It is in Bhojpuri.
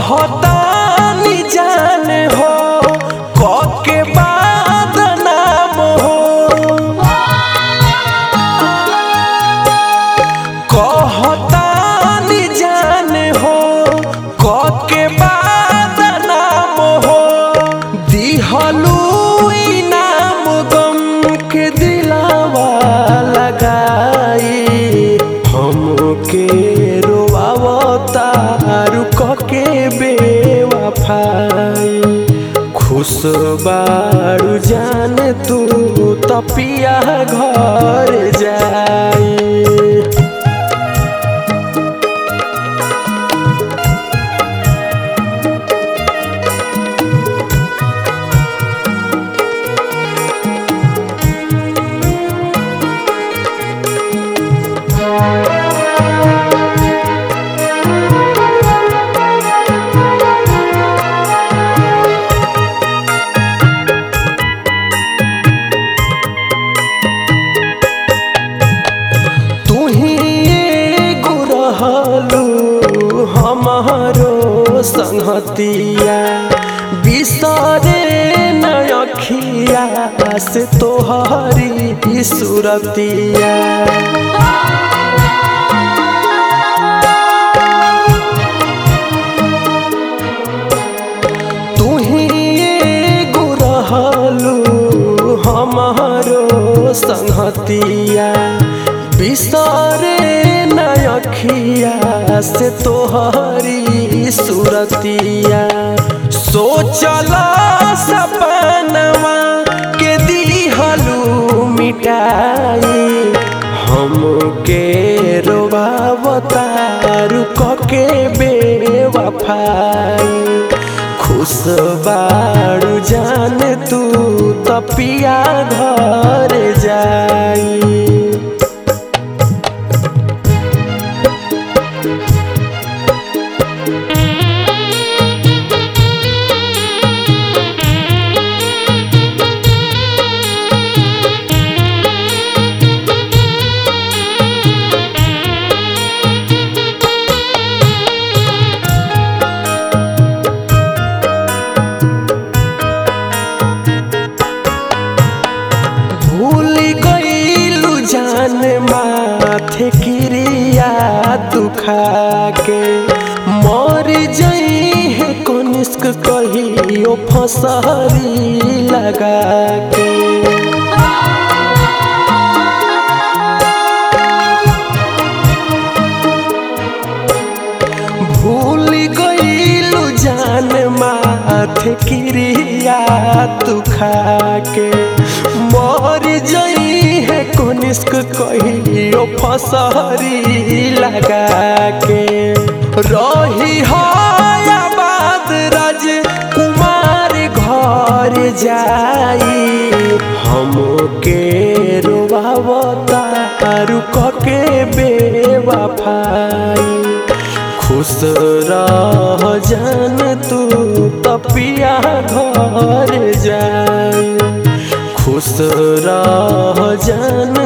कहतानी जान हो कके बाद नाम हो कहतानी जान हो कके बाद नाम हो दिहलू इनाम गम के दिलावा लगाई हमके रोआवतारू कके बेवफाई खुश बारू जान तू तपिया घर जाई तुही एगो रहलू हमारो संगतिया बिसरे न अखिया से तोहरी सुरतिया तुही एगो रहलू हमारो संगतिया बिसरे न अखिया से तोहरी सुरतिया सोचल सपनवा के दिहलू मिटाई हमके रोबावतारू कके बेवफाई खुश बारू जान तू तपिया घर जाई भूल गईलू जान माथे क्रिया दुखा के मर जई है कनिष्क कहियो फसहरी लगा के भूल गईलू जान माथे क्रिया तू खा के मर जई है कनिष्क कहियो फसहरी लगा के रही आबाद राज कुमार घर जाई हमके रोबावतारू कके बेवफाई खुश रह जान तू तपिया घर जाए खुश रह जान